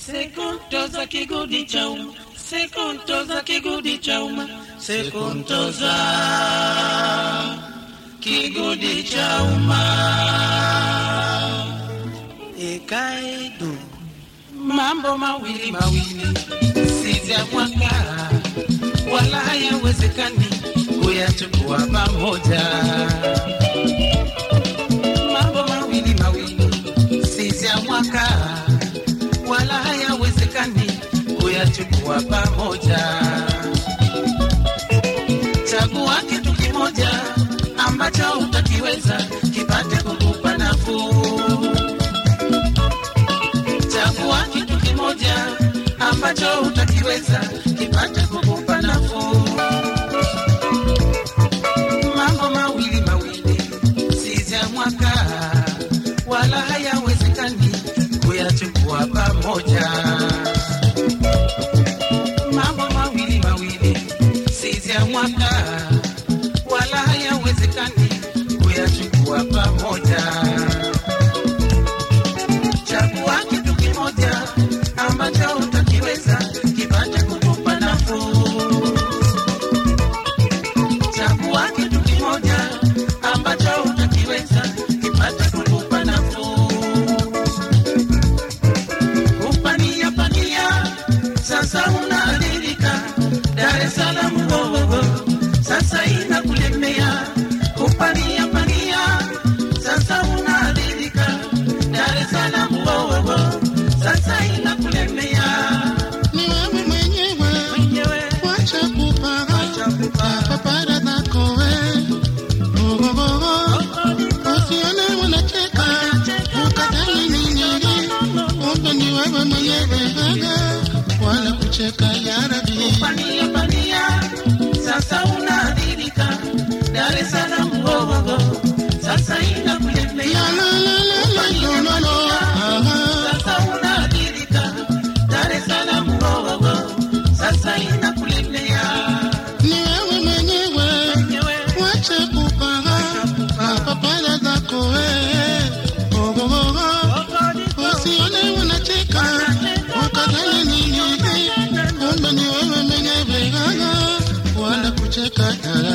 Sekuntoza kigudi cha umma, sekuntoza kigudi cha umma, sekuntoza kigudi cha umma. Ekaidu mambo mawili mawili, si ya mwaka wala hayawezekani kuyachukua pamoja. Mambo mawili mawili, si ya mwaka wala hayawezekani kuyachukua pamoja. Chagua kitu kimoja ambacho utakiweza kipate kukupa nafuu. Chagua kitu kimoja ambacho utakiweza kipate kukupa nafuu. Mambo mawili mawili, si ya mwaka wala hayawezekani kuyachukua pamoja. Mambo mawili mawili, si ya mwaka wala hayawezekani kuyachukua pamoja. Chagua kitu kimoja ambacho utakiweza kipate kukupa nafuu. Chagua kitu kimoja ambacho utakiweza kipate kukupa nafuu. Upania pania sasa unaadhirika, Dar es Salaam wowowo sasa inakulemea. Upania pania sasa unaadhirika, Dar es Salaam wowowo sasa inakulemea. Ni wewe mwenyewe Mwenyewe wacha kupara papara zako we Ogogogo usione unacheka ukadhani ni nini kumbe ni wewe mwenyewe gaga wala kucheka ya Rabbi pania pania sasa unaadhirika, Dar es Salaam wowowo sasa inakulemea. la la la la la la la la aha Sasa unaadhirika, Dar es Salaam wowowo sasa inakulemea. ni wewe mwenyewe Mwenyewe wacha kupara papara zako we Ogogogo Usione unacheka ukadhani ni nini, kumbe ni wewe mwenyewe gaga, wala kucheka